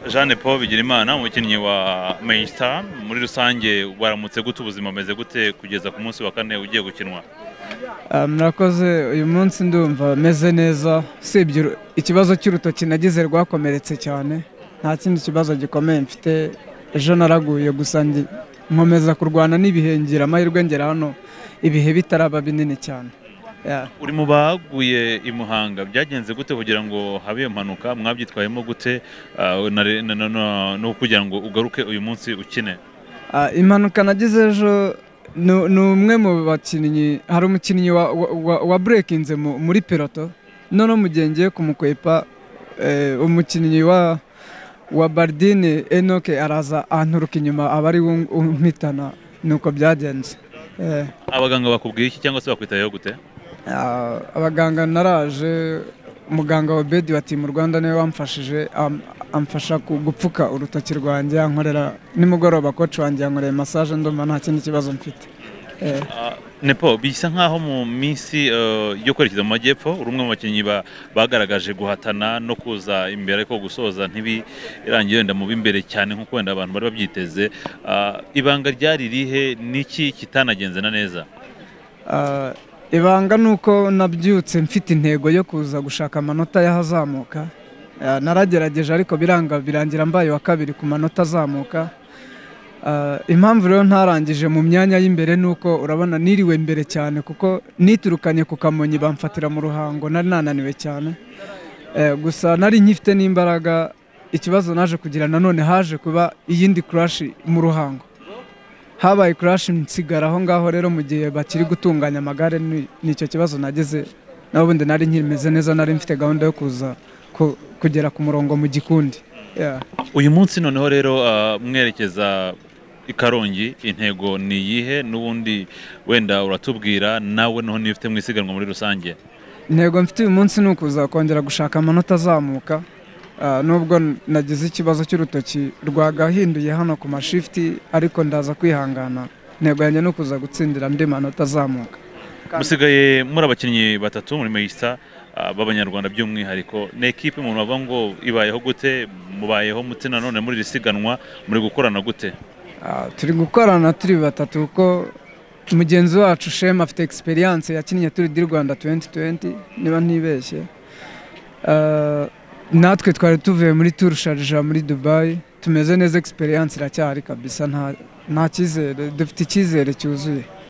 Jeanne Paul Bigirimana umukinnyi wa Main Star muri rusange waramutse gute ubuzima ameze gute kugeza ku munsi wa kane ugiye gukinwa murakoze uyu munsi ndumva meze neza usibye ikibazo cy'urutoki nagize rwakomeretse cyane nta kindi kibazo gikomeye mfite ejo naraguye gusa nkomeza kurwana n'ibihe ngira amahirwe ngera hano ibihe bitaraba binini cyane Yeah. uri mu baguye i Muhanga byagenze gute kugira ngo habe iyo mpanuka mwabyitwayemo gute ah, na- na- na- na- no kugira ngo ugaruke uyu munsi ukine Ah, impanuka nagize ejo ni- ni umwe mu bakinnyi hari umukinnyi wa, wa, wa- wa burekinze mu- muri peloto noneho mu gihe ngiye kumukwepa eh, umukinnyi wa wa bardine enoke araza anturuka inyuma aba ari we umpitana nuko byagenze Eh, abaganga bakubwiye iki cyangwa se bakwitayeho gute ah, abaganga naraje muganga wa bedi wa timu rwanda niwe wamfashije am- amfasha ku- gupfuka urutoki rwanjye yankorera nimugoroba koci wanjye yankoreye masaje ndumva nta kindi kibazo mfite Eh. Ah, Nepo bisa nkaho mu minsi eh, yo kwerekeza mu majyepfo uri umwe mu bakinnyi ba- bagaragaje guhatana no kuza imbere ariko gusoza ntibirangiye wenda mu b'imbere cyane nk'uko wenda abantu bari babyiteze Ah, ibanga ryari rihe niki kitanagenze na neza Ah, ibanga ni uko nabyutse mfite intego yo kuza gushaka amanota y'ahazamuka Ah, naragerageje ariko biranga birangira mbaye wa kabiri ku manota azamuka Ah, impamvu rero ntarangije mu myanya y'imbere ni uko urabona niriwe mbere cyane kuko niturukanye ku kamonyi bamfatira mu ruhango nari nananiwe cyane Eh, gusa nari nkifite n'imbaraga ikibazo naje kugira nanone haje kuba iyindi kurashi mu ruhango habaye kurashi nsigara aho ngaho rero mu gihe bakiri gutunganya amagare ni ni icyo kibazo nagize n'ubundi nari nkimeze neza nari mfite gahunda yo kuza ku- kugera ku murongo mu gikundi Yeah. uyu munsi noneho rero ah, mwerekeza i karongi intego ni iyihe n'ubundi wenda uratubwira nawe noneho niba ufite mu isiganwa muri rusange intego mfite uyu munsi ni ukuza kongera gushaka amanota azamuka Ah, nubwo nagize ikibazo cy'urutoki rwagahinduye hano ku mashifuti ariko ndaza kwihangana intego yanjye ni ukuza gutsindira andi manota azamuka Kandi- musigaye muri abakinnyi batatu muri meyisita b'abanyarwanda by'umwihariko ni ekipe umuntu avuga ngo ibayeho gute mubayeho muti nanone muri iri siganwa muri gukorana gute Ah, turi gukorana turi batatu kuko mugenzi wacu shema afite egisperiyanse yakinnye turi di rwanda 2020 niba ntibeshye Ah, natwe twari tuvuye muri turu sharija muri dubayi tumeze neza egisperiyanse iracyari kabisa nta nta cyizere dufite icyizere cyuzuye